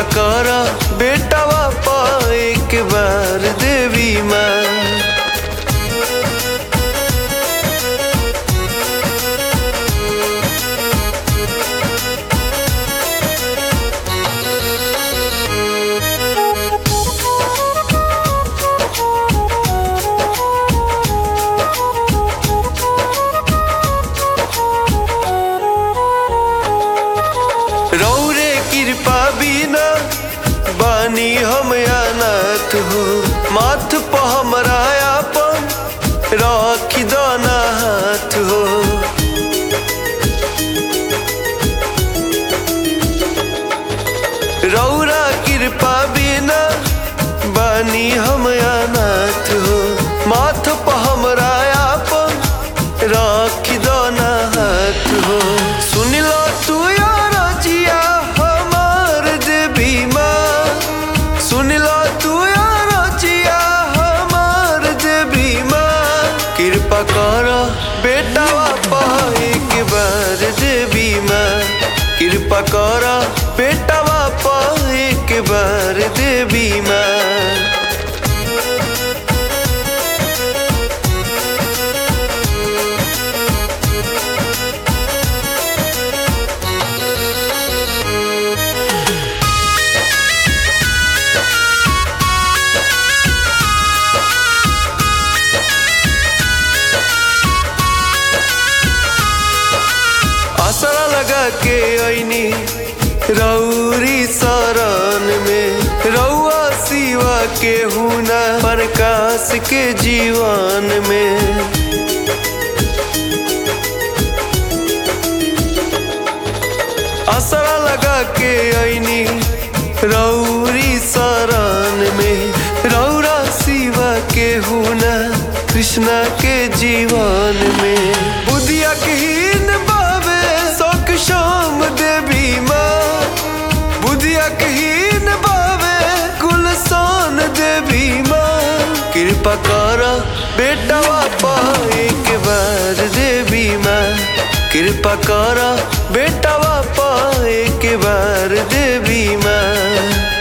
कर बेटवा पा एक बार देवी माँ रौरे कृपा बिना बानी हम अनाथ हो माथ पर हमरा अपन रख दाना हाथ हो रौरा कृपा बिना बानी हम अनाथ हो माथ पर हमरा अपन रख दाना हाथ हो सुन लो तू यार जिया हमार देवी माँ सुन लो तू यार जिया हमार देवी माँ कृपा कर बेटा पा एक बार देवी माँ कृपा कर बेटा पा एक बार देवी माँ आसरा लगा के ऐनी रौरी शरण में रौआ सिवा के हुना प्रकाश के जीवन में आसरा लगा के ऐनी रौरी शरण में रौरा सिवा के हुना कृष्णा के जीवन में बुधिया हीन बाबे शोक शाम देवी माँ बुधिया हीन बाबे गुलसान देवी माँ कृपा कर बेटा पा एक बार देवी माँ कृपा कर बेटा पा एक बार देवी माँ